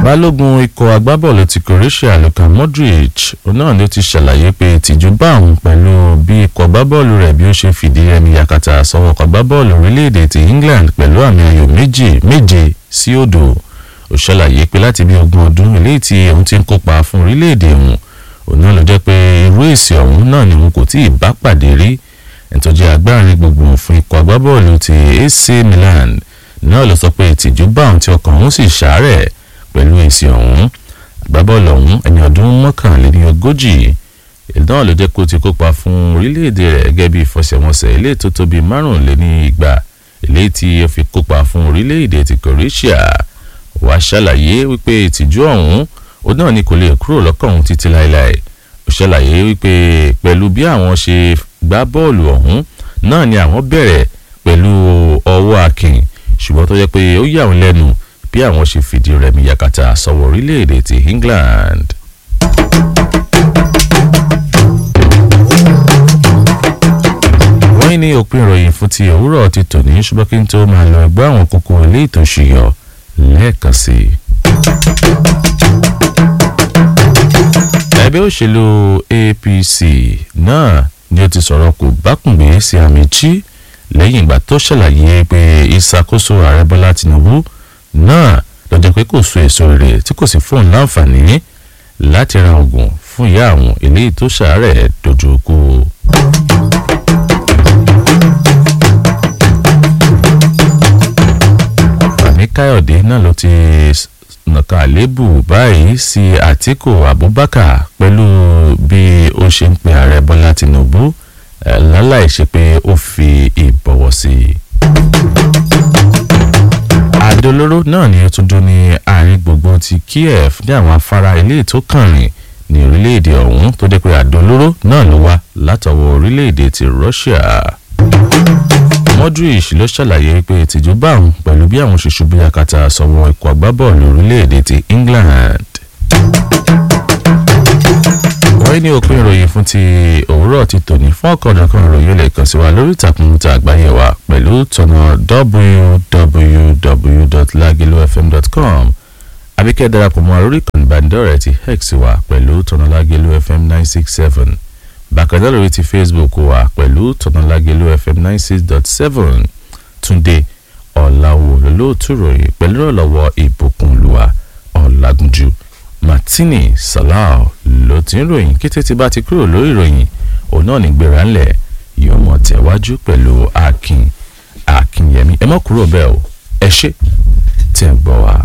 balógun ikọ̀ agbábọ́ọ̀lù ti croatia luka modric náà ni ó ti ṣàlàyé pé ìtìjú bá òun pẹ̀lú bí ikọ̀ agbábọ́ọ̀lù rẹ̀ bí ó ṣe fìdí rẹmi yakata sọ́wọ́ ikọ̀ agbábọ́ọ̀lù orílẹ̀-èdè ti england pẹ̀lú àmì ayò méjì méje sí òdo ó ṣàlàyé pé láti bí ogún ọdún eléyìí tí òun ti ń kópa fún orílẹ̀-èdè òun òun náà ló jẹ́ pé irú èsì ọ̀hún náà ni òun kò tí ì bá pàdé rí ẹ̀tọ́jú agbárin gbogbo fún ikọ̀ agbábọ́ọ̀lù ti ac milan náà ló sọ pé ìtìjú bá òun tí ọkàn òun sì ṣàárẹ̀ pẹ̀lú èsì ọ̀hún agbábọ́ọ̀lù ọ̀hún ẹni ọdún mọ́kànléní ogójì náà ló jẹ́ kó ti kópa fún orílẹ̀-èdè rẹ̀ gẹ́gẹ́ bí ìfọsẹ̀wọnsẹ̀ eléyìí tó tóbi márùnléní igba eléyìí tí ó fi kópa fún orílẹ̀-èdè ti croatia wàá ṣàlàyé wípé ìtìjú ọ̀hún ó náà ni kò lè kúrò lọ́kàn òun títí láéláé ó ṣàlàyé wípé pẹ̀lú bí àwọn ṣe gbá bọ́ọ̀lù ọ̀hún náà ni àwọn bẹ̀rẹ̀ pẹ̀lú ọwọ́ akin ṣùgbọ́n tó jẹ́ pé ó yà wọ́n lẹ́nu bí àwọn ṣe fìdí rẹmi yakata sọ̀wọ́ orílẹ̀-èdè ti england. wọ́n ní òpin ìròyìn fún ti òwúrọ̀ ti tòní ṣùgbọ́n kí n tó máa lọ ẹgbẹ́ àwọn kókó ilé ìtòṣìyọ lẹ́ẹ̀kan sí i. ẹgbẹ́ òṣèlú apc náà ni ó ti sọ̀rọ̀ kò bákùngbé sí Amaechi lẹ́yìn ìgbà tó ṣàlàyé pé ìṣàkóso ààrẹ bọ́lá tinubu náà lọ́jọ́ pé kò so èso rẹ̀ tí kò sì fóun láǹfààní láti ra oògùn fún ìyá àwọn eléyìí tó ṣàárẹ̀ dojú kú. fani káyọ̀dé náà ló ti nàka àlébù báyìí sí àtìkù abubakar pẹ̀lú bí ó ṣe ń pe ààrẹ bọ́lá tinubu láláì ṣe pé ó fi ìbọ̀wọ̀ sí i. àdó olóró náà ni ó tún dún ní àárín gbùngbùn ti kiev ní àwọn afárá ilé tó kàn rìn ní orílẹ̀-èdè ọ̀hún tó dé pé àdó olóró náà ló wá látọwọ́ orílẹ̀-èdè ti russia. modric ló ṣàlàyé pé ìtìjú bá òun pẹ̀lú bí àwọn ṣoṣo bí akata sọ̀wọ́ ikọ̀ agbábọ́ọ̀lù orílẹ̀-èdè ti england wọ́n ní òpin ìròyìn fún ti òwúrọ̀ ti tòní fún ọ̀kọ̀ọ̀dọ̀kan ìròyìn lè kàn sí wa lórí ìtàkùn ta àgbáyé wa pẹ̀lú tọ̀nà www.lagilofm.com àbíkẹ́ darapọ̀ mọ́ lórí ìkànnì ìbánidọ́rẹ̀ẹ́ ti hex wa pẹ̀lú tọ̀nà Lagelu FM nine six seven bákan náà lórí ti Facebook wa pẹ̀lú tọ̀nà Lagelu FM nine six dot seven Túndé ọ̀làwò lólóòtú ròyìn pẹ̀lú ìrànlọ́wọ́ ìbùkúnlùwà ọ̀làgúnjù martini salau ló ti ń ròyìn kété tí bá ti kúrò lórí ìròyìn òun náà ní gbéra ńlẹ̀ yóò mọ̀ tẹ̀wájú pẹ̀lú akin akinyẹmí ẹ mọ̀ kúrò bẹ́ẹ̀ o ẹ ṣé tẹ̀ ń gbọ́ wa.